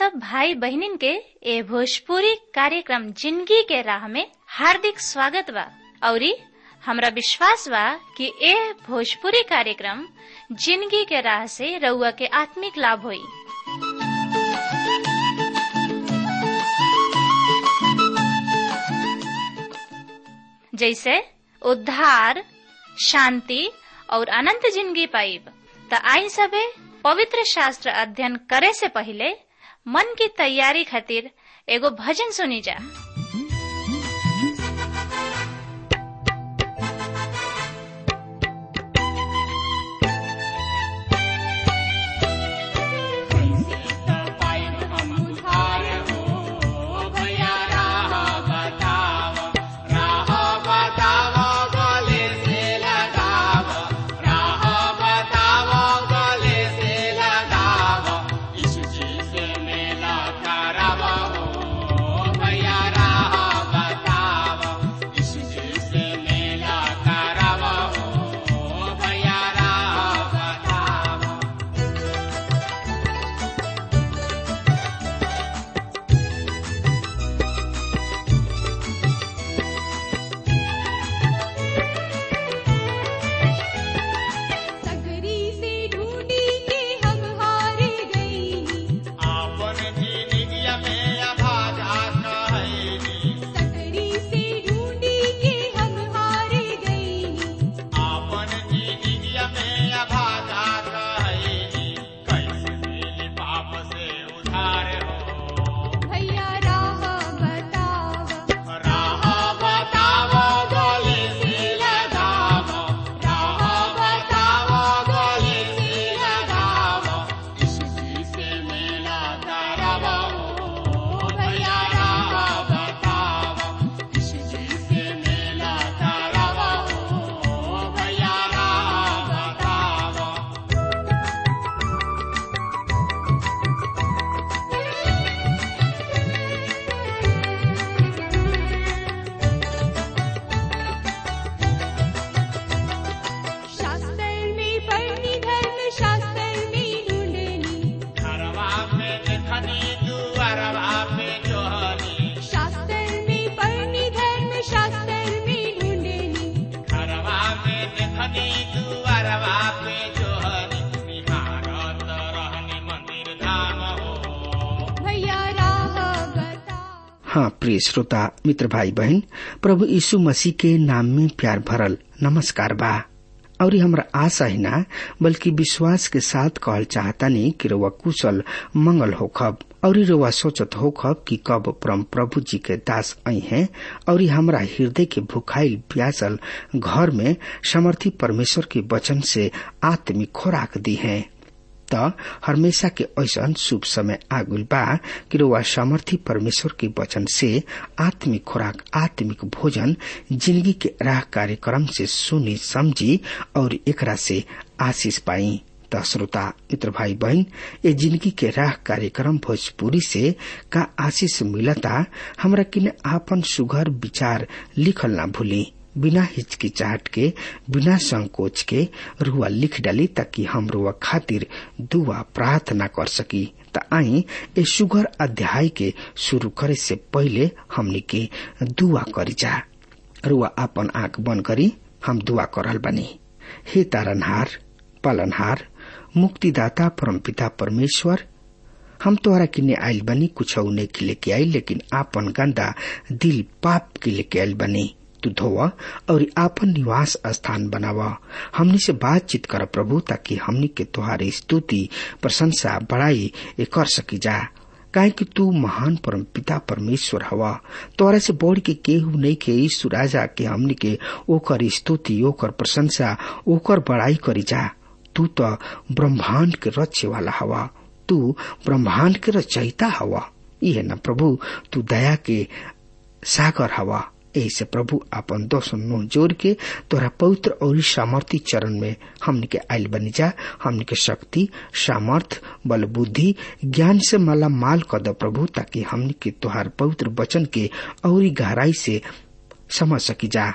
सब भाई बहनिन के ए भोजपुरी कार्यक्रम जिंदगी के राह में हार्दिक स्वागत बा औरी हमरा विश्वास बा कि ए भोजपुरी कार्यक्रम जिंदगी के राह से रउआ के आत्मिक लाभ होई जैसे उद्धार शांति और अनंत जिंदगी पाइब त आई सबे पवित्र शास्त्र अध्ययन करे से पहले मन की तैयारी खातिर एगो भजन सुनी जा हाँ प्रिय श्रोता मित्र भाई बहन प्रभु यीशु मसीह के नाम में प्यार भरल नमस्कार बा और हमरा आशा ही ना बल्कि विश्वास के साथ कहल चाहता नहीं कि रउआ कुशल मंगल होखब और रउआ सोचत होखब कि कब परम प्रभु जी के दास आई हैं और हमरा हृदय के भुखाइल प्यासल घर में समर्थी परमेश्वर के वचन से आत्मिक खोराक दी है त हमेशा के ऐसा शुभ समय आगुल बा कि रउआ सामर्थी परमेश्वर के वचन से आत्मिक खुराक आत्मिक भोजन जिंदगी के राह कार्यक्रम से सुनी समझी और एकरा से आशीष पाई त श्रोता मित्र भाई बहन ये जिंदगी के राह कार्यक्रम भोजपुरी से का आशीष मिलता हमरा किने आपन सुघर विचार लिखल ना भूली बिना हिचकिचाहट के बिना संकोच के रुआ लिख डाली ताकि हम रुआ खातिर दुआ प्रार्थना कर सकी त आई ए सुगर अध्याय के शुरू करे से पहले हमनी के दुआ करी जा रुआ अपन आंख बंद करी हम दुआ करल बनी हे तारनहार पालनहार मुक्तिदाता परमपिता परमेश्वर हम तोहरा किने आयल बनी कुछ नहीं लेके आई लेकिन आपन गंदा दिल पाप के लेके आयल बनी तू धोवा और आपन निवास स्थान बनावा हमनी से बातचीत कर प्रभु ताकि हमनी के तुहारी स्तुति प्रशंसा बड़ाई कर सकी जा काहे कि तू महान परम पिता परमेश्वर हवा तोरा से बढ़ के केहू नहीं के ईश्व राजा के हमनी के ओकर स्तुति ओकर प्रशंसा ओकर बड़ाई करी जा तू तो ब्रह्मांड के रचे वाला हवा तू ब्रह्मांड के रचयिता हवा यह न प्रभु तू दया के सागर हवा ऐसे प्रभु अपन दोष नो जोड़ के तोरा पवित्र और सामर्थ्य चरण में हमने के आयल बनी जा हमने के शक्ति सामर्थ बल बुद्धि ज्ञान से माला माल कर दो प्रभु ताकि हमने के तोहार पवित्र वचन के और गहराई से समझ सकी जा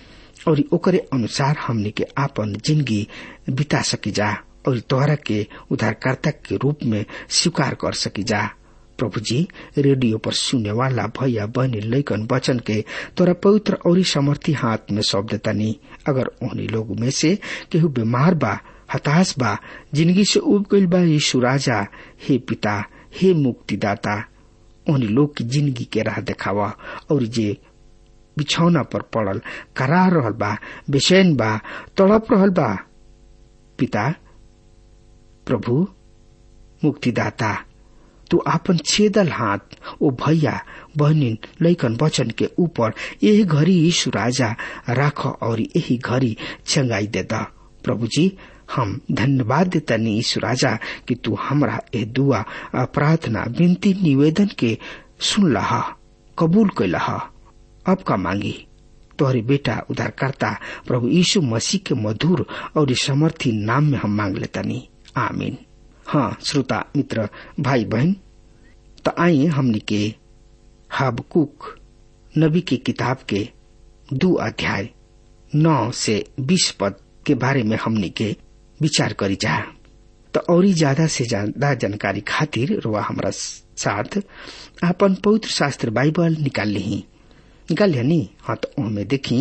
और ओकरे अनुसार हमने के आपन जिंदगी बिता सकी जा और तोहरा के उद्धारकर्ता के रूप में स्वीकार कर सकी जा प्रभु जी रेडियो पर सुने वाला भैया बहनी लैकन वचन के तोरा पवित्र और समर्थी हाथ में सौंप देतानी अगर उन्हीं लोग में से केहू बीमार बा हताश बा जिंदगी से उब गईल बा यीशु राजा हे पिता हे मुक्तिदाता उन्हीं लोग की जिंदगी के राह देखावा और जे बिछौना पर पड़ल करा रहल बा बेचैन बा तड़प रहल बा पिता प्रभु मुक्तिदाता तू आपन छेदल हाथ ओ भैया बहनिन लैकन वचन के ऊपर यही घड़ी यीशु राजा राख और यही घड़ी चंगाई देता प्रभु जी हम धन्यवाद देता यीशु राजा कि तू हमरा ए दुआ प्रार्थना विनती निवेदन के सुन लहा कबूल कैलहा अब का मांगी तोहरे बेटा उधारकर्ता प्रभु यीशु मसीह के मधुर और समर्थी नाम में हम मांग लेतानी आमीन हाँ श्रोता मित्र भाई बहन तो आइए हमने के हबकुक नबी की किताब के दो अध्याय नौ से बीस पद के बारे में हमने के विचार करी जा तो और ज्यादा से ज्यादा जानकारी खातिर रुआ हमारा साथ अपन पवित्र शास्त्र बाइबल निकाल ली निकाल लिया नी हाँ तो हमें देखी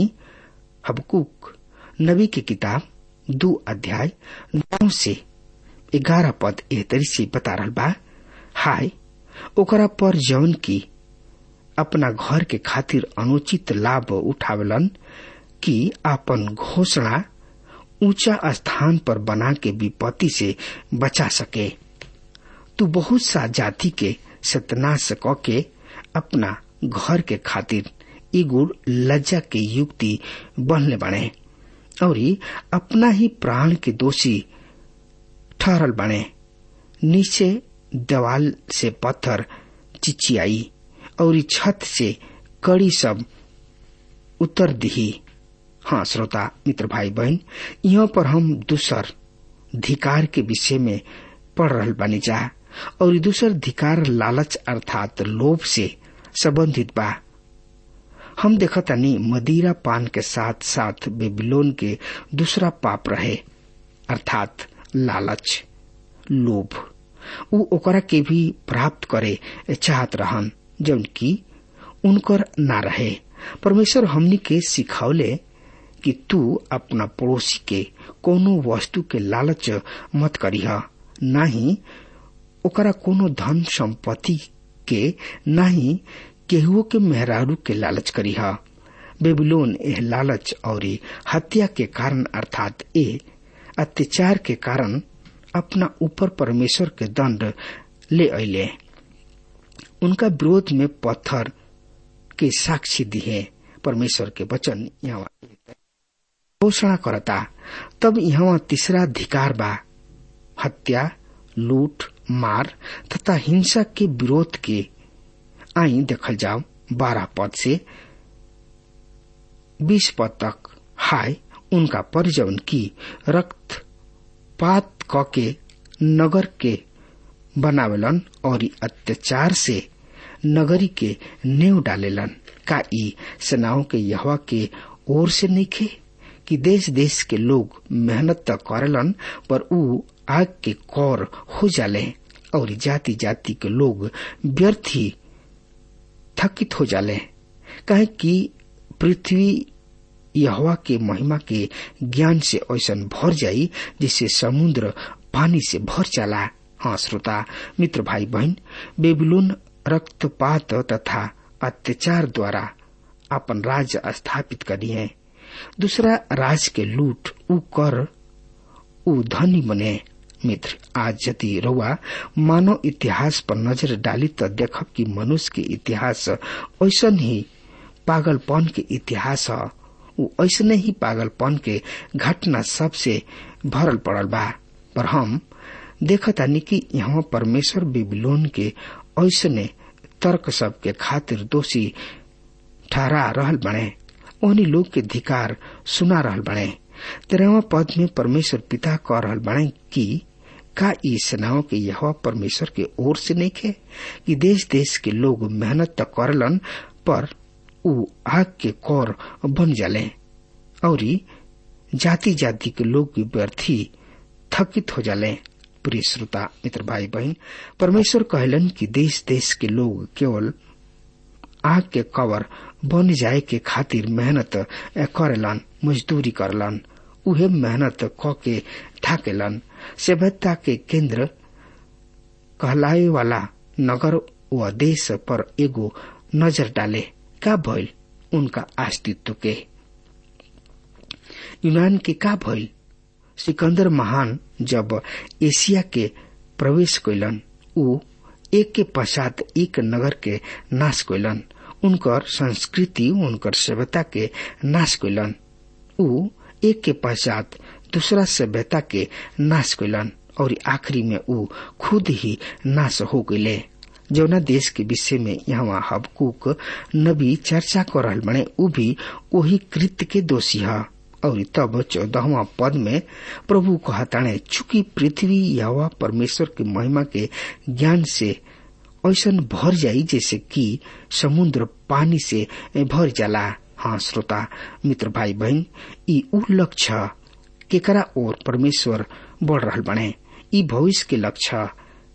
हबकुक नबी की किताब दो अध्याय नौ से ग्यारह पद एह तरी से बता रहा बा हाय ओकरा पर जौन की अपना घर के खातिर अनुचित लाभ उठावलन कि आपन घोषणा ऊंचा स्थान पर बना के विपत्ति से बचा सके तू बहुत सा जाति के सतनाश क के अपना घर के खातिर एगो लज्जा के युक्ति बनले बने और अपना ही प्राण के दोषी ठहरल बने नीचे दवाल से पत्थर चिचियाई और छत से कड़ी सब उतर दिही हाँ श्रोता मित्र भाई बहन यहाँ पर हम दूसर धिकार के विषय में पढ़ रहा बानी जा और दूसर धिकार लालच अर्थात लोभ से संबंधित बा हम देखतानी मदिरा पान के साथ साथ बेबीलोन के दूसरा पाप रहे अर्थात लालच लोभ उ ओकरा के भी प्राप्त करे चाहत रहन जौन की उनकर ना रहे परमेश्वर हमनी के सिखौले कि तू अपना पड़ोसी के कोनो वस्तु के लालच मत करीह नाही ओकरा कोनो धन संपत्ति के नाही केहुओ के मेहरारू के लालच करीह बेबीलोन एह लालच और हत्या के कारण अर्थात ए अत्याचार के कारण अपना ऊपर परमेश्वर के दंड ले अले उनका विरोध में पत्थर के साक्षी दिए परमेश्वर के वचन यहाँ घोषणा करता तब यहाँ तीसरा अधिकार बा हत्या लूट मार तथा हिंसा के विरोध के आई देखल जाओ बारह पद से बीस पद तक हाय उनका परिजन की रक्त पात क के नगर के बनावेलन और अत्याचार से नगरी के नेव डालेलन का ई सेनाओं के यहवा के ओर से नहीं खे कि देश देश के लोग मेहनत त करेलन पर ऊ आग के कौर हो जाले और जाति जाति के लोग व्यर्थ ही थकित हो जाले कहे कि पृथ्वी यहवा के महिमा के ज्ञान से ऐसा भर जाई जिससे समुद्र पानी से भर चला हाँ श्रोता मित्र भाई बहन बेबीलोन रक्तपात तथा अत्याचार द्वारा अपन राज्य स्थापित करी है दूसरा राज के लूट उ कर उ धनी बने मित्र आज यदि रउआ मानव इतिहास पर नजर डाली तो देखब कि मनुष्य के इतिहास ऐसा ही पागलपन के इतिहास है उ ऐसने ही पागलपन के घटना सबसे भरल पड़ल बा पर हम देखतानी कि यहाँ परमेश्वर बिबलोन के ऐसने तर्क सब के खातिर दोषी ठहरा रहल बने ओहनी लोग के धिकार सुना रहल बने तेरहवा पद में परमेश्वर पिता कह रहल बने कि का ई सेनाओं के यह परमेश्वर के ओर से नहीं खे कि देश देश के लोग मेहनत तो करलन पर उ आग के कौर बन जाले और जाति जाति के लोग भी व्यर्थी थकित हो जाले प्रिय श्रोता मित्र भाई बहन परमेश्वर कहलन कि देश देश के लोग केवल आग के कवर बन जाए के खातिर मेहनत करेलन मजदूरी करलन उहे मेहनत क के ठाकेलन सभ्यता के केंद्र कहलाए वाला नगर व देश पर एगो नजर डाले का भइल उनका अस्तित्व के यूनान के का भइल सिकंदर महान जब एशिया के प्रवेश कैलन ऊ एक के पश्चात एक नगर के नाश कैलन उनकर संस्कृति उनकर सभ्यता के नाश कैलन ऊ एक के पश्चात दूसरा सभ्यता के नाश कैलन और आखिरी में ऊ खुद ही नाश हो गए जौना देश के विषय में यहाँ हबकूक नबी चर्चा कर रहल बने ऊ भी वही कृत्य के दोषी है और तब चौदहवा पद में प्रभु कहताणे चूंकि पृथ्वी यवा परमेश्वर के महिमा के ज्ञान से ऐसन भर जाई जैसे कि समुद्र पानी से भर जाला हाँ श्रोता मित्र भाई बहन ई उ लक्ष्य केकरा और परमेश्वर बढ़ रहल बने ई भविष्य के लक्ष्य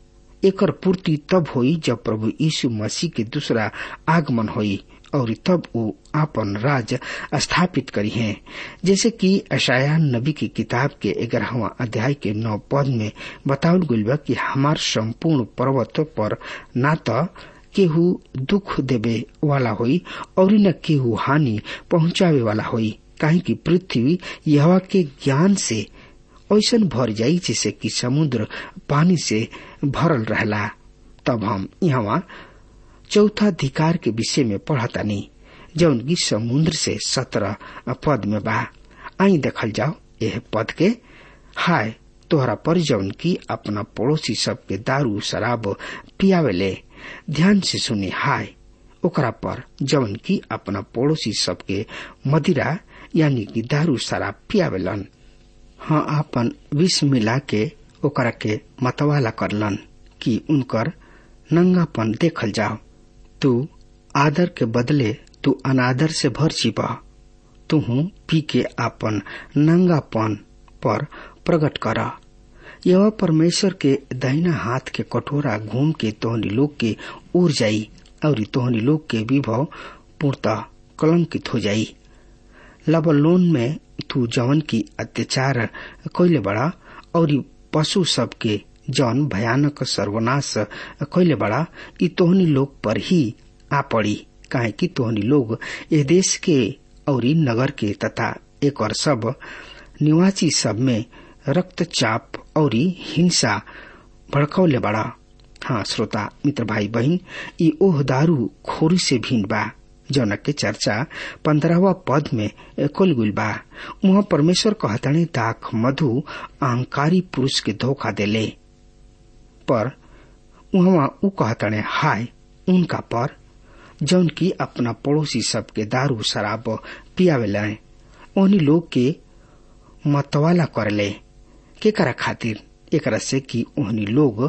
एकर पूर्ति तब होई जब प्रभु यीशु मसीह के दूसरा आगमन होई और तब वो आपन राज स्थापित करी हैं जैसे कि अशाया नबी की किताब के ग्यारहवा अध्याय के नौ पद में बतावल गईल बा कि हमार संपूर्ण पर्वत पर ना तो केहू दुख देवे वाला होई और न केहू हानि पहुंचावे वाला होई काहे कि पृथ्वी यहवा के ज्ञान से ऐसन भर जाई जैसे कि समुद्र पानी से भरल रहला तब हम यहाँ चौथा अधिकार के विषय में पढ़तानी जौन की समुद्र से सत्रह पद में बा आई देखल जाओ यह पद के हाय तोहरा पर जौन की अपना पड़ोसी सबके दारू शराब पियावेले ध्यान से सुनी हाय ओकरा पर जौन की अपना पड़ोसी सबके मदिरा यानी कि दारू शराब पियावेलन हाँ आपन विष मिला के ओकरा के मतवाला करलन कि उनकर नंगापन देखल जाओ तू आदर के बदले तू अनादर से भर जीवा तू पी के आपन नंगापन पर प्रकट कर यह परमेश्वर के दहिना हाथ के कटोरा घूम के तोहनी लोग के उड़ जाई और तोहनी लोग के विभव पूर्णतः कलंकित हो जाई लबलोन में तू जवन की अत्याचार कैले बड़ा और पशु सब के जौन भयानक सर्वनाश कैले बड़ा ई तोहनी लोग पर ही आ पड़ी काहे कि तोहनी लोग ए देश के और नगर के तथा एक और सब निवासी सब में रक्तचाप और हिंसा भड़कौले बड़ा हाँ श्रोता मित्र भाई बहन ई ओह दारू खोरी से भिन्न बा जौन के चर्चा पंद्रहवा पद में कुल गुल बा वहाँ परमेश्वर कहतने दाख मधु अहंकारी पुरुष के धोखा देले पर वहाँ उ कहतने हाय उनका पर जौन की अपना पड़ोसी सबके दारू शराब पियावेला ओनी लोग के मतवाला करले के करा खातिर एकरा से कि ओहनी लोग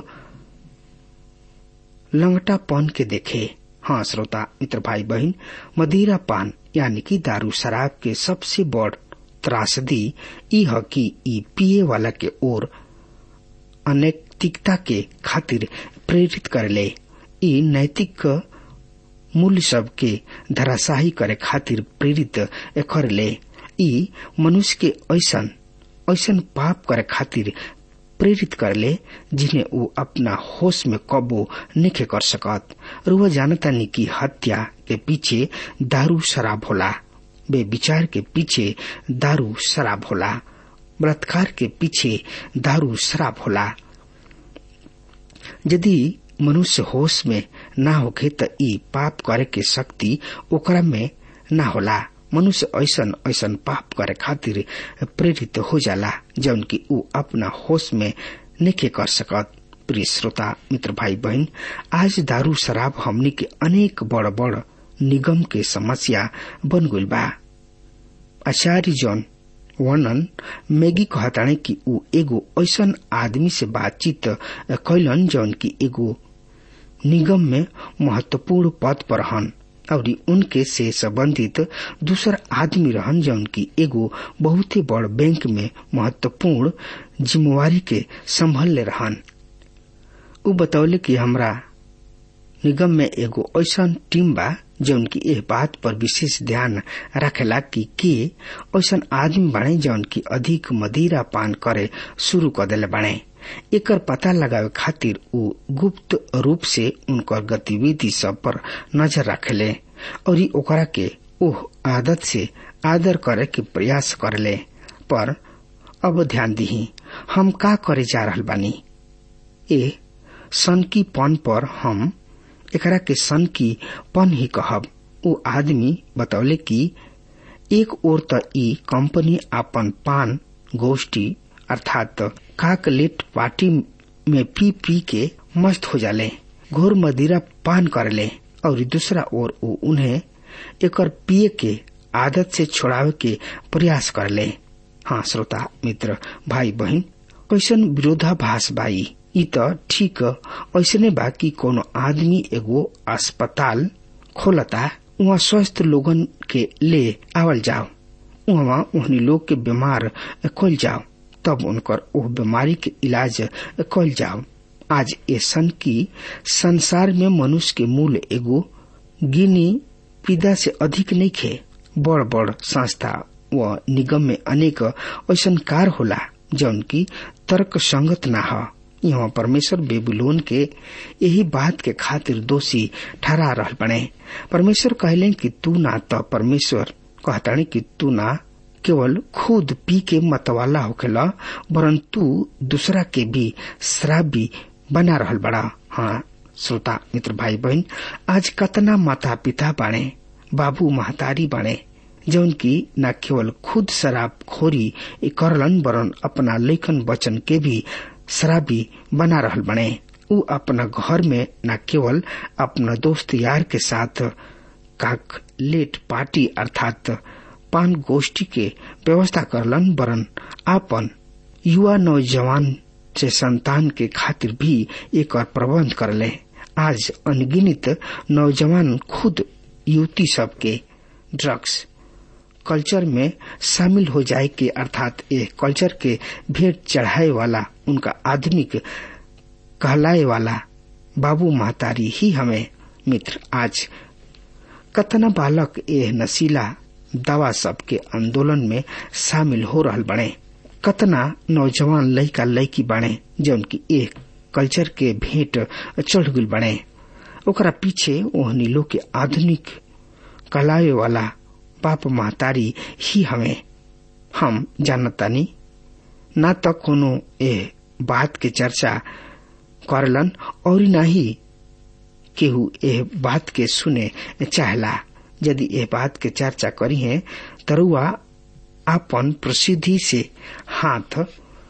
लंगटापन के देखे हाँ श्रोता मित्र भाई बहन मदिरा पान यानी कि दारू शराब के सबसे बड़ त्रासदी ई है कि ई पिए वाला के ओर अनैतिकता के खातिर प्रेरित करले ई नैतिक मूल्य सब के धराशाही करे खातिर प्रेरित करले ई मनुष्य के ऐसन ऐसन पाप करे खातिर प्रेरित करले जिन्हें वो अपना होश में कबो नहीं कर सकत रुआ जानता नहीं कि हत्या के पीछे दारू शराब होला बे विचार के पीछे दारू शराब होला बलात्कार के पीछे दारू शराब होला यदि मनुष्य होश में ना होखे त ई पाप करे के शक्ति ओकरा में ना होला मनुष्य ऐसन ऐसन पाप करे खातिर प्रेरित हो जाला जौन की ऊ अपना होश में नेके कर सकत प्रिय श्रोता मित्र भाई बहन आज दारू शराब हमनी के अनेक बड़ बड़ निगम के समस्या बन गई बा आचार्य जौन वर्णन मैगी कहताणे कि ऊ एगो ऐसन आदमी से बातचीत कैलन जौन की एगो निगम में महत्वपूर्ण पद पर हन और उनके से संबंधित दूसर आदमी रहन जौन की एगो बहुत ही बड़ बैंक में महत्वपूर्ण जिम्मेवारी के संभल रहन उ बतौले कि हमरा निगम में एगो ऐसा टीम बा जौन की एह बात पर विशेष ध्यान रखेला कि के ऐसा आदमी बने जौन की अधिक मदिरा पान करे शुरू कर दिले बने एकर पता लगावे खातिर उ गुप्त रूप से उनकर गतिविधि सब पर नजर रखेले और ई ओकरा के ओह आदत से आदर करे के प्रयास करले पर अब ध्यान दही हम का करे जा रहल बानी ए सन की पन पर हम एकरा के सन की पन ही कहब उ आदमी बतौले कि एक ओर त ई कंपनी अपन पान गोष्ठी अर्थात काकलेट पार्टी में पी पी के मस्त हो जाले घोर मदिरा पान करले और दूसरा ओर वो उन्हें एकर पिए के आदत से छोड़ावे के प्रयास करले हाँ श्रोता मित्र भाई बहन कैसन विरोधाभास बाई ई त ठीक ऐसने बा कि कोनो आदमी एगो अस्पताल खोलता वहाँ स्वस्थ लोगन के ले आवल जाओ वहाँ उन्हीं लोग के बीमार खोल जाओ तब उनकर ओह बीमारी के इलाज कल जाओ आज ऐसन की संसार में मनुष्य के मूल एगो गिनी पिदा से अधिक नहीं खे बड़ बड़ संस्था व निगम में अनेक ऐसा कार होला जौन की तर्क संगत न हो यहाँ परमेश्वर बेबुलोन के यही बात के खातिर दोषी ठहरा रह बने परमेश्वर कहले कि तू ना तो परमेश्वर कहतानी कि तू ना केवल खुद पी के मतवाला होखेला वरन तू दूसरा के भी शराबी बना रहल बड़ा हाँ श्रोता मित्र भाई बहन आज कतना माता पिता बाणे बाबू महतारी बाणे जौन की न केवल खुद शराब खोरी करलन वरन अपना लेखन वचन के भी शराबी बना रहल बने उ अपना घर में न केवल अपना दोस्त यार के साथ काक लेट पार्टी अर्थात पान गोष्ठी के व्यवस्था करलन वरन आपन युवा नौजवान से संतान के खातिर भी एक और प्रबंध करले आज अनगिनित नौजवान खुद युवती सबके ड्रग्स कल्चर में शामिल हो जाए के अर्थात ये कल्चर के भेंट चढ़ाए वाला उनका आधुनिक कहलाए वाला बाबू महतारी ही हमें मित्र आज कतना बालक ये नशीला दवा सब के आंदोलन में शामिल हो रहल बने कतना नौजवान लड़का लड़की बने जौन की एक कल्चर के भेंट चढ़ गल बने ओकरा पीछे ओहनी लोग के आधुनिक कहलाए वाला बाप महतारी ही हमें हम जानतानी न तो कोनो ए बात के चर्चा करलन और न ही केहू ए बात के सुने चाहला यदि ए बात के चर्चा करी है तरुआ अपन प्रसिद्धि से हाथ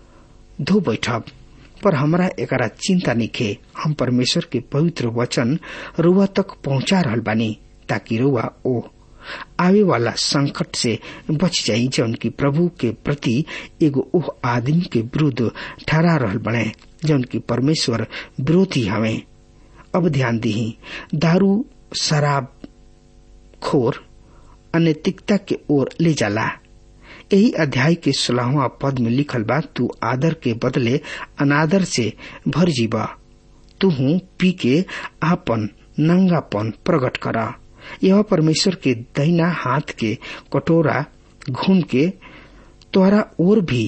धो बैठब पर हमरा एकरा चिंता निखे हम परमेश्वर के पवित्र वचन रुआ तक पहुंचा रहल बानी ताकि रुआ ओ आवे वाला संकट से बच जाई जौन की प्रभु के प्रति एगो ओह आदमी के विरुद्ध ठहरा रहल बने जौन की परमेश्वर विरोधी हमें अब ध्यान दी दारू शराब खोर अनैतिकता के ओर ले जाला यही अध्याय के सोलहवा पद में लिखल बा तू आदर के बदले अनादर से भर जीवा तू पी के आपन नंगापन प्रकट करा यह परमेश्वर के दहिना हाथ के कटोरा घूम के तोहरा और भी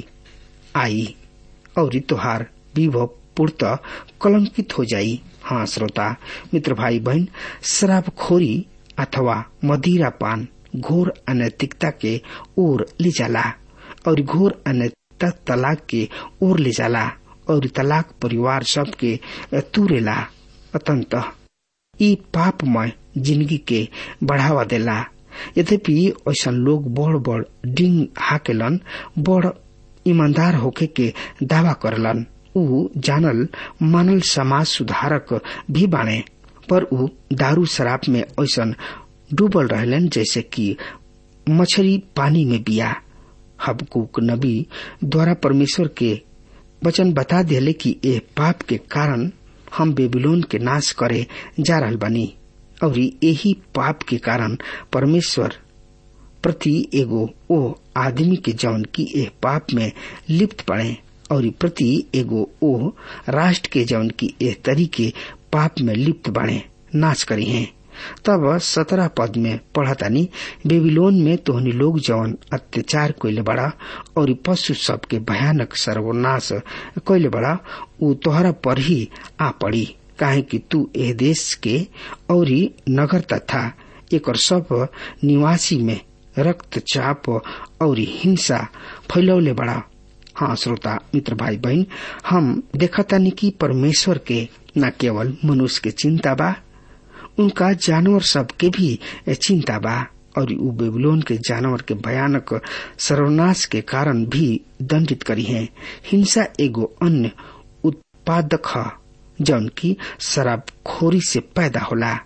आई और तोहार विभव पूर्त कलंकित हो जाई हाँ श्रोता मित्र भाई बहन शराबखोरी अथवा मदिरा पान घोर अनैतिकता के ओर ले जाला और घोर अनैतिकता तलाक के ओर ले जाला और तलाक परिवार सब के तुरेला अतंत ई पापमय जिंदगी के बढ़ावा देला यद्यपि ऐसा लोग बड़ बड़ डिंग हाकेलन बड़ ईमानदार होके के दावा करलन ऊ जानल मानल समाज सुधारक भी बाने पर ऊ दारू शराब में ऐसा डूबल रहलन जैसे कि मछली पानी में बिया हबकुक नबी द्वारा परमेश्वर के वचन बता दिले कि ए पाप के कारण हम बेबीलोन के नाश करे जा रहल बनी और यही पाप के कारण परमेश्वर प्रति एगो ओ आदमी के जौन की एह पाप में लिप्त पड़े और प्रति एगो ओ राष्ट्र के जौन की एह तरीके पाप में लिप्त बने नाश करी हैं तब सत्रह पद में पढ़तानी बेबीलोन में तोहनी लोग जौन अत्याचार कैले बड़ा और पशु सब के भयानक सर्वनाश कैले बड़ा उ तोहरा पर ही आ पड़ी काहे कि तू एह देश के और नगर तथा एक सब निवासी में रक्तचाप और हिंसा फैलौले बड़ा हाँ श्रोता मित्र भाई बहन हम देखतानी कि परमेश्वर के न केवल मनुष्य के चिंता बा उनका जानवर सब के भी चिंता बा और उ बेबीलोन के जानवर के भयानक सर्वनाश के कारण भी दंडित करी है हिंसा एगो अन्य उत्पादक है जौन की शराबखोरी से पैदा होला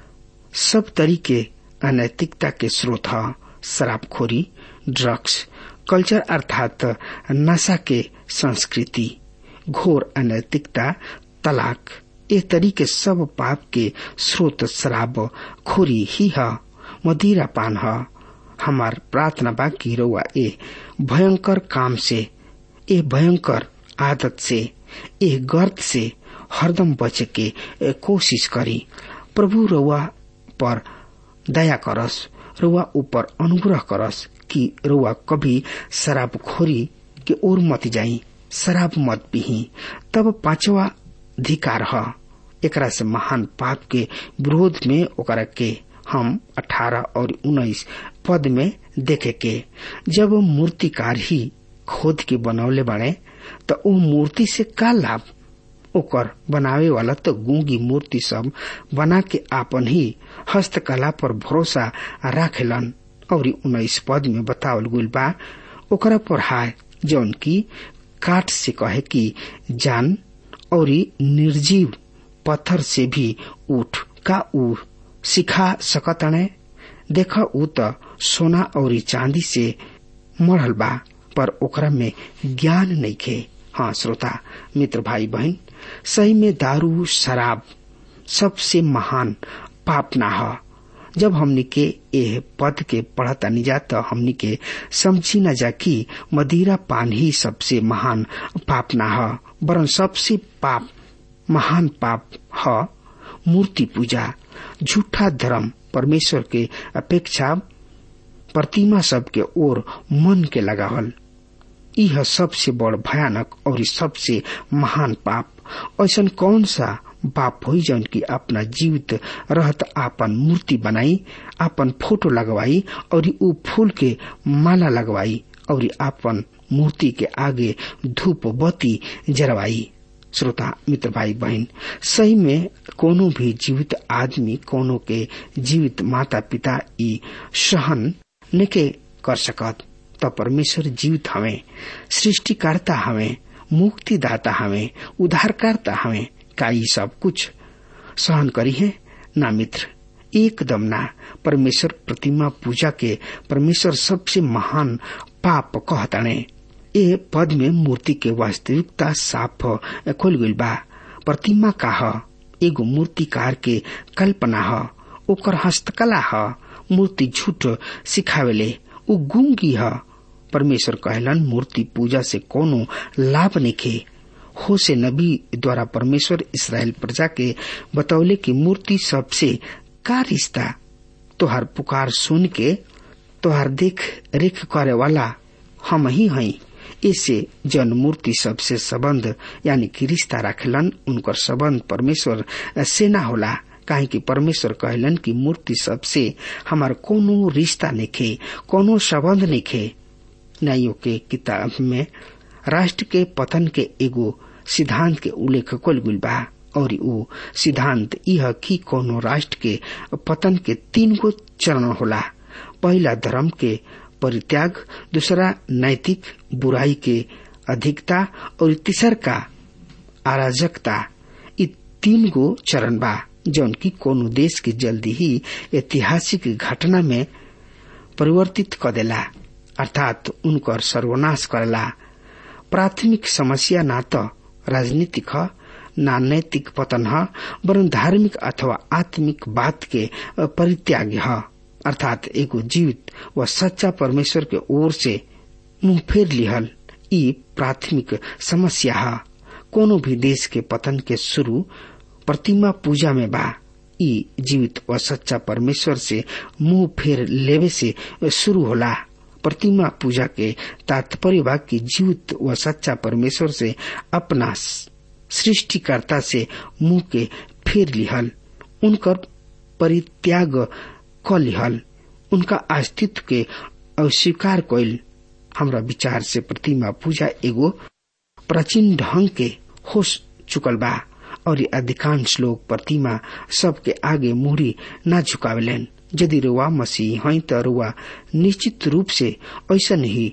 सब तरीके अनैतिकता के स्रोत है शराबखोरी ड्रग्स कल्चर अर्थात नशा के संस्कृति घोर अनैतिकता तलाक ए तरीके सब पाप के स्रोत शराब खोरी ही है मदिरा पान है हमार प्रार्थना बा की रउआ ए भयंकर काम से ए भयंकर आदत से ए गर्त से हरदम बचे के कोशिश करी प्रभु रउआ पर दया करस रउआ ऊपर अनुग्रह करस कि रउआ कभी शराब खोरी के ओर मत जाई शराब मत पिही तब पांचवा अधिकार है एकरा से महान पाप के विरोध में ओकरा के हम 18 और 19 पद में देखे के जब मूर्तिकार ही खोद के बनौले बने तो वो मूर्ति से का लाभ ओकर बनावे वाला तो गूंगी मूर्ति सब बना के आपन ही हस्तकला पर भरोसा राखेलन और उन्नीस पद में बतावल गुल बा ओकरा पर हाय जौन की काट से कहे कि जान और निर्जीव पत्थर से भी उठ का ऊ सिखा सकतने देख ऊ त सोना और चांदी से मढ़ल बा पर ओकरा में ज्ञान नहीं खे हाँ श्रोता मित्र भाई बहन सही में दारू शराब सबसे महान पाप ना है जब हमनी के एह पद के पढ़ता नहीं जा तो हमनी के समझी न जा कि मदिरा पान ही सबसे महान पाप ना है वरन सबसे पाप महान पाप है मूर्ति पूजा झूठा धर्म परमेश्वर के अपेक्षा प्रतिमा सब के ओर मन के लगावल यह सबसे बड़ भयानक और सबसे महान पाप ऐसा कौन सा बाप हो जौन की अपना जीवित रहत आपन मूर्ति बनाई आपन फोटो लगवाई और ऊ फूल के माला लगवाई और आपन मूर्ति के आगे धूप बत्ती जरवाई श्रोता मित्र भाई बहन सही में कोनो भी जीवित आदमी कोनो के जीवित माता पिता ई सहन नके कर सकत त परमेश्वर जीवित हवे सृष्टिकर्ता हवे मुक्तिदाता हवे उद्धारकर्ता हवे का ई सब कुछ सहन करी है ना मित्र एकदम ना परमेश्वर प्रतिमा पूजा के परमेश्वर सबसे महान पाप कहताने ए पद में मूर्ति के वास्तविकता साफ खोल गई बा प्रतिमा का ह एगो मूर्तिकार के कल्पना ह ओकर हस्तकला ह मूर्ति झूठ सिखावेले उ गुंगी ह परमेश्वर कहलन मूर्ति पूजा से कोनो लाभ निखे हो से नबी द्वारा परमेश्वर इसराइल प्रजा के बतौले की मूर्ति सबसे का रिश्ता तोहार पुकार सुन के तोहार देख रेख करे वाला हम ही हई इससे जन मूर्ति सबसे संबंध यानी कि रिश्ता रखलन उनकर संबंध परमेश्वर से ना होला काहे कि परमेश्वर कहलन कि मूर्ति सबसे हमार कोनो रिश्ता निखे कोनो संबंध निखे न्यायों के किताब में राष्ट्र के पतन के एगो सिद्धांत के उल्लेख कल गुल बा और ऊ सिद्धांत यह कि कोनो राष्ट्र के पतन के तीन गो चरण होला पहला धर्म के परित्याग दूसरा नैतिक बुराई के अधिकता और तीसर का अराजकता ये तीन गो चरण बा जौन की कोनो देश के जल्दी ही ऐतिहासिक घटना में परिवर्तित कर देला अर्थात उनकर सर्वनाश करेला प्राथमिक समस्या ना तो राजनीतिक ह ना नैतिक पतन है वरन धार्मिक अथवा आत्मिक बात के परित्याग है अर्थात एगो जीवित व सच्चा परमेश्वर के ओर से मुंह फेर लिहल ई प्राथमिक समस्या है कोनो भी देश के पतन के शुरू प्रतिमा पूजा में बा ई जीवित व सच्चा परमेश्वर से मुंह फेर लेवे से शुरू होला प्रतिमा पूजा के तात्पर्य बा कि जीवित व सच्चा परमेश्वर से अपना सृष्टिकर्ता से मुंह के फेर लिहल उनकर परित्याग क लिहल उनका अस्तित्व के अस्वीकार कैल हमरा विचार से प्रतिमा पूजा एगो प्राचीन ढंग के हो चुकल बा और ये अधिकांश लोग प्रतिमा सबके आगे मुहरी न झुकावेलन यदि रुआ मसीह हैं तो रुआ निश्चित रूप से ऐसा नहीं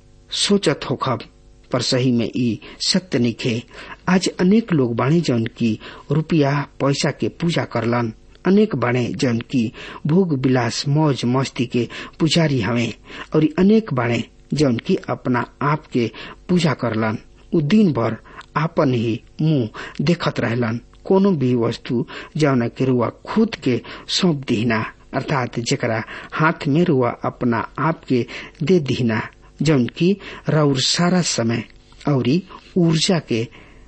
सोचत होखब पर सही में ई सत्य निखे आज अनेक लोग बाणे जौन की रुपया पैसा के पूजा करलन अनेक बाणे जौन की भोग विलास मौज मस्ती के पुजारी हवे और अनेक बाणे जौन की अपना आप के पूजा करलन उ दिन भर आपन ही मुंह देखत रहलन कोनो भी वस्तु जौन के रुआ खुद के सौंप दीना अर्थात जरा हाथ में रुआ अपना आप के दे दीना जौन की राउर सारा समय और ऊर्जा के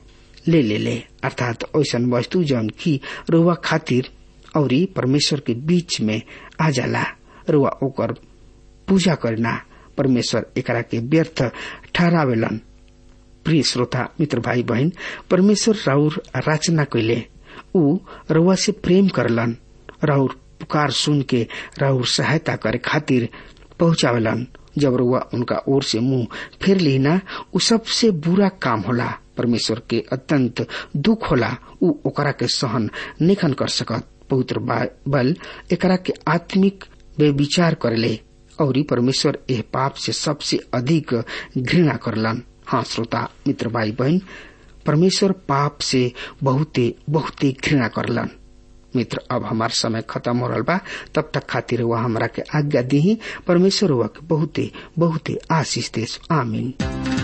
ले ले ले अर्थात ऐसा वस्तु जौन की रुआ खातिर और परमेश्वर के बीच में आ जाला रुआ ओकर पूजा करना परमेश्वर एकरा के व्यर्थ ठहरावेलन प्रिय श्रोता मित्र भाई बहन परमेश्वर राउर रचना कैले ऊ रउआ से प्रेम करलन राउर पुकार सुन के राउर सहायता करे खातिर पहुंचावेलन जब रुआ उनका ओर से मुंह फेर लेना उ सबसे बुरा काम होला परमेश्वर के अत्यंत दुख होला उ ओकरा के सहन निखन कर सकत पवित्र बल एकरा के आत्मिक बेविचार करले और परमेश्वर एह पाप से सबसे अधिक घृणा करलन हाँ श्रोता मित्र भाई बहन परमेश्वर पाप से बहुते बहुते घृणा करलन मित्र अब हमार समय खत्म हो रहा बा तब तक खातिर वह हमरा के आज्ञा दी परमेश्वर वह के बहुते बहुते आशीष देश आमीन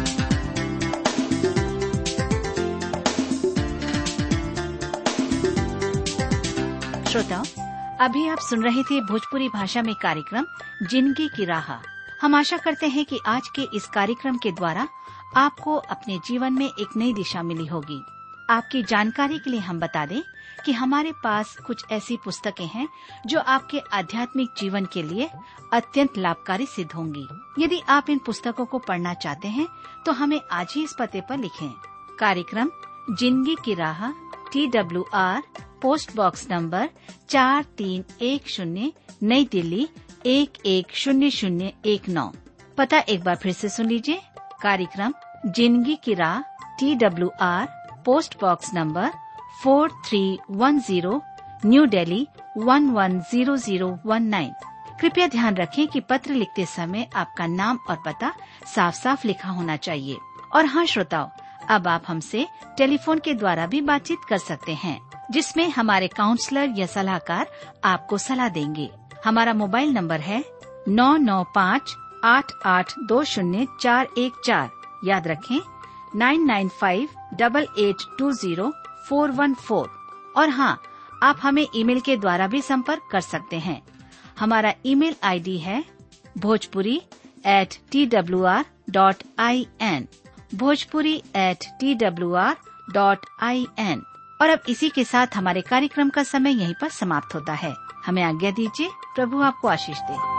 श्रोताओं अभी आप सुन रहे थे भोजपुरी भाषा में कार्यक्रम जिंदगी की राह हम आशा करते हैं कि आज के इस कार्यक्रम के द्वारा आपको अपने जीवन में एक नई दिशा मिली होगी आपकी जानकारी के लिए हम बता दें कि हमारे पास कुछ ऐसी पुस्तकें हैं जो आपके आध्यात्मिक जीवन के लिए अत्यंत लाभकारी सिद्ध होंगी यदि आप इन पुस्तकों को पढ़ना चाहते हैं तो हमें आज ही इस पते पर लिखें कार्यक्रम जिंदगी की राह T W R post box number चार तीन एक शून्य नई दिल्ली एक एक शून्य शून्य एक नौ पता एक बार फिर से सुन लीजिए कार्यक्रम जिंदगी की राह T W R post box number four three one zero new Delhi one one zero zero one nine कृपया ध्यान रखें कि पत्र लिखते समय आपका नाम और पता साफ साफ लिखा होना चाहिए और हाँ श्रोताओं अब आप हमसे टेलीफोन के द्वारा भी बातचीत कर सकते हैं जिसमें हमारे काउंसलर या सलाहकार आपको सलाह देंगे हमारा मोबाइल नंबर है नौ नौ पाँच आठ आठ दो शून्य चार एक चार याद रखें nine nine five double eight two zero four one four और हाँ आप हमें ईमेल के द्वारा भी संपर्क कर सकते हैं हमारा ईमेल आईडी है Bhojpuri at T W R dot I N Bhojpuri at T W R dot I N और अब इसी के साथ हमारे कार्यक्रम का समय यहीं पर समाप्त होता है हमें आज्ञा दीजिए प्रभु आपको आशीष दे